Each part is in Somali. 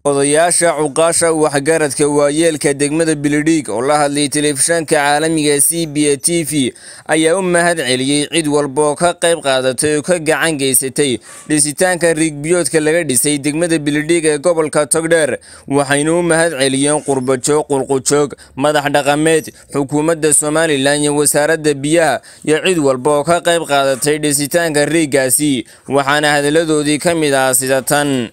odayaasha cuqaasha waxgaradka waayeelka degmada bilidhiig oo la hadlay telefishanka caalamiga c b a t v ayaa u mahad celiyey cid walba oo ka qayb qaadatay oo ka gacan geysatay dhisitaanka riigbiyoodka laga dhisay degmada bilidhiig ee gobolka togdheer waxayna u mahad celiyeen qurbajoog qulqujoog madax dhaqameed xukuumadda somalilan iyo wasaaradda biyaha iyo cid walba oo ka qayb qaadatay dhisitaanka riiggaasi waxaana hadalladoodii ka mid ah sida tan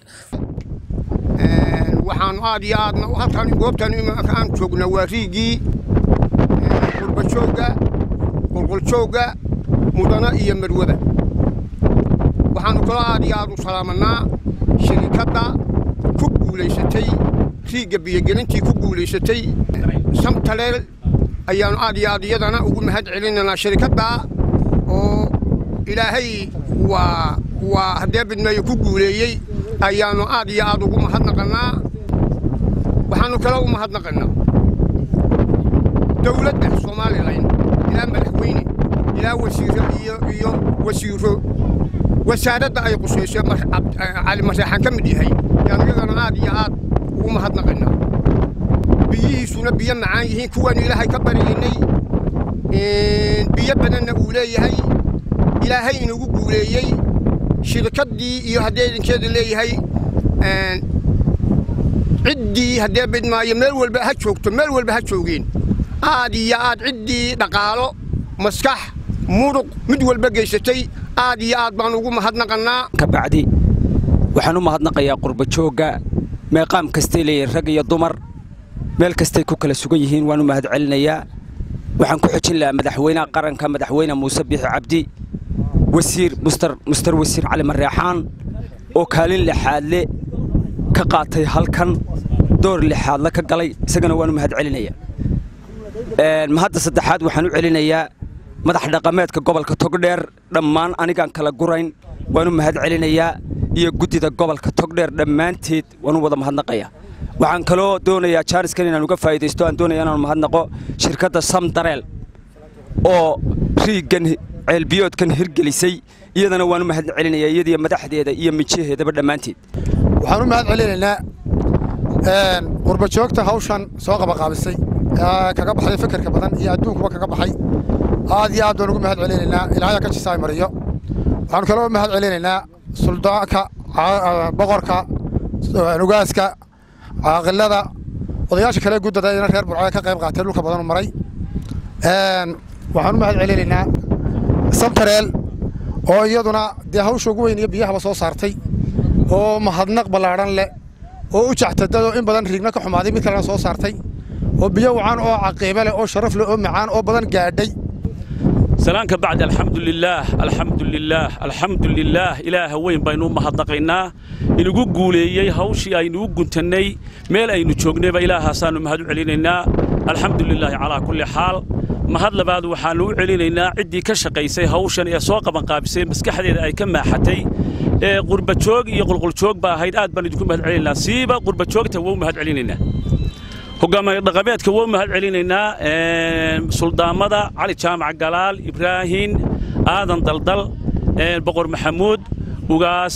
waxaan aad iyo aadna halkan goobtan imanka aan joogna waa riigii qurbajoogga qulquljoogga mudana iyo marwada waxaannu kaloo aad iyo aad u salaamanaa shirikadda ku guulaysatay riigga biyogelintii ku guulaysatay samtaleel ayaannu aad iyo aad iyadana ugu mahad celinaynaa shirikadda oo ilaahay waa waa haddee bidmeeyo ku guuleeyey ayaannu aad iyo aad ugu mahadnaqannaa waxaannu kale u mahadnaqannaa dawladda somalilan ilaa madaxweyne ilaa wasiiro iyo iyo wasiiro wasaaradda ay qusayso cali maseexan ka mid yahay ayaannu iyadana aad iyo aad ugu mahadnaqannaa biyihiisuna biyo macaan yihiin kuwaannu ilaahay ka baryaynay biyo badanna uu leeyahay ilaahay inugu guuleeyey shirkaddii iyo haddee idinkeeda leeyahay ciddii haddee bidmaayo meel walba ha joogto meel walba ha joogeen aad iyo aad ciddii dhaqaalo maskax muruq mid walba geysatay aad iyo aad baan ugu mahadnaqannaa kabacdi waxaan u mahadnaqayaa qurbajoogga meeqaam kastay leeyihin rag iyo dumar meel kastay ku kala sugan yihiin waan u mahad celinayaa waxaan ku xojin lahaa madaxweynaha qaranka madaxweyne muuse biixi cabdi wasiir mustar wasiir cali mareexaan oo kaalin lixaadle ka qaatay halkan door lixaadle ka galay isagana waan u mahad celinayaa mahadda saddexaad waxaan u celinayaa madax dhaqameedka gobolka togdheer dhammaan anigaan kala gurayn waan u mahad celinayaa iyo guddida gobolka togdheer dhammaanteed waan u wada mahadnaqayaa waxaan kaloo doonayaa jaaniskan inaan uga faa'idaysto aan doonaya inaan mahadnaqo shirkadda samdareel oo riiggan ceelbiyoodkan hirgelisay iyadana waan u mahad celinayaa iyadiyo madaxdeeda iyo mijaheedaba dhammaanteed waxaan u mahad celinaynaa qurbajoogta hawshan soo qabaqaabisay kaga baxday fikirka badan iyo adduunkuba kaga baxay aad iyo aad baan ugu mahad celinaynaa ilaahaya ka jisaay mariyo waxaanu kaloo mahad celinaynaa suldaanka boqorka nugaaska caaqilada odayaasha kale guddada ina reer burcee ka qayb qaatay dhulka badanu maray waxaan u mahad celinaynaa samtareel oo iyaduna dee hawsha ugu weyn iyo biyahaba soo saartay oo mahadnaq ballaadhan leh oo u jactadado in badan riigna ka xumaaday mid kalena soo saartay oo biyo wacan oo caqiibe leh oo sharaf leh oo macaan oo badan gaadhay salaanka bacdi alxamdulilaah alxamdulilaah alxamdulilaah ilaaha weyn baynu u mahadnaqaynaa inugu guuleeyey hawshii aynugu guntannay meel aynu joognayba ilaahaasaannu mahad u celinaynaa alxamdulilaahi calaa kulli xaal mahad labaad waxaannu u celinaynaa ciddii ka shaqaysay hawshan ee soo qabanqaabisay maskaxdeeda ay ka maaxatay ee qurbajoog iyo qulquljoog ba ahayd aad baan idinku mahad celinaynaa siiba qurbajoogta waa u mahad celinaynaa hogaamiye dhaqameedka waa u mahad celinaynaa suldaamada cali jaamac galaal ibraahin aadan daldal boqor maxamuud ugaas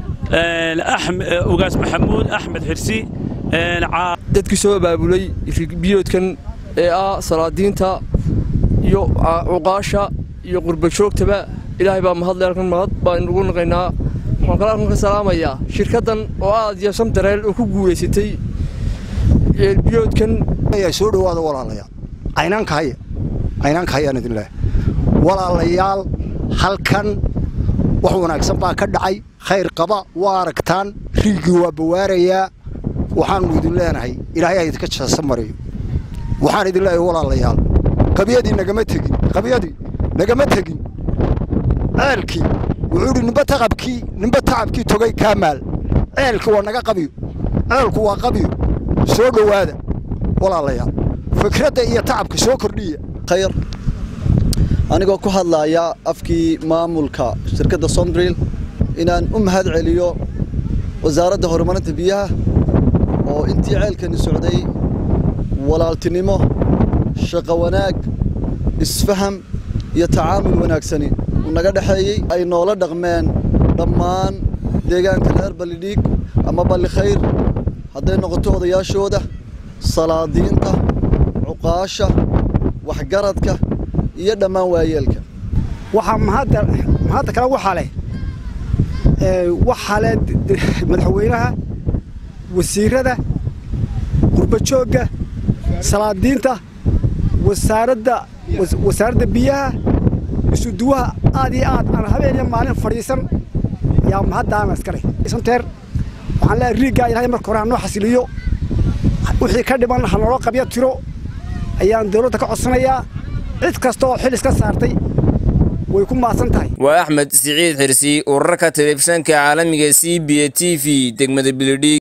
ugaas maxamuud axmed xirsi dadkii soo abaabulay riigbiyoodkan ee ah salaadiinta iyo cuqaasha iyo qurbajoogtaba ilaahay baa mahadle halkan mahad baan ugu naqaynaa waxaan kale halkan ka salaamayaa shirkaddan oo aad iyo samdareel oo ku guulaysatay ceelbiyoodkan soo dhowaada walaalayaal caynaankaaya caynaankaayaan idin leehay walaalayaal halkan wax wanaagsan baa ka dhacay khayr qaba waa aragtaan riigii waa bawaarayaa waxaannu idin leenahay ilaahay ha idinka jaasa mariyo waxaan idin leeyahay walaalayaal qabyadii nagama tegin qabyadii nagama tegin ceelkii wuxuu idhi nimba taqabkii nimba tacabkii togay kaa maal ceelkii waa naga qabiyo ceelku waa qabiyo soo dhowaada walaalayaal fikradda iyo tacabka soo kordhiya khayr anigoo ku hadlaaya afkii maamulka shirkadda somdrill inaan u mahad celiyo wasaaradda horumarinta biyaha oo intii ceelkani socday walaaltinimo shaqo wanaag isfaham iyo tacaamul wanaagsani uu naga dhexeeyey ay noola dhaqmeen dhammaan deegaanka reer ballidhiig ama balli khayr hadday noqoto odayaashooda salaadiinta cuqaasha waxgaradka iyo dhammaan waayeelka waxaa mahadda mahadda kale waxaa leh waxaa leh madaxweynaha wasiirada qurbajoogga salaadiinta wasaaradda wasaaradda biyaha isuduwaha aad iyo aad aan habeen iyo maalin fadhiisan yaa mahaddaana iska leh santeer waxaan leeyahay riiggaa ilaahay marka hore ha noo xasiliyo wixii ka dhiman ha naloo qabyo tiro ayaan dawladda ka codsanayaa cid kasta oo xil iska saartay way ku maadsan tahay waa axmed siciid xirsi urarka telefishanka caalamiga c b a t v degmada bilidhiig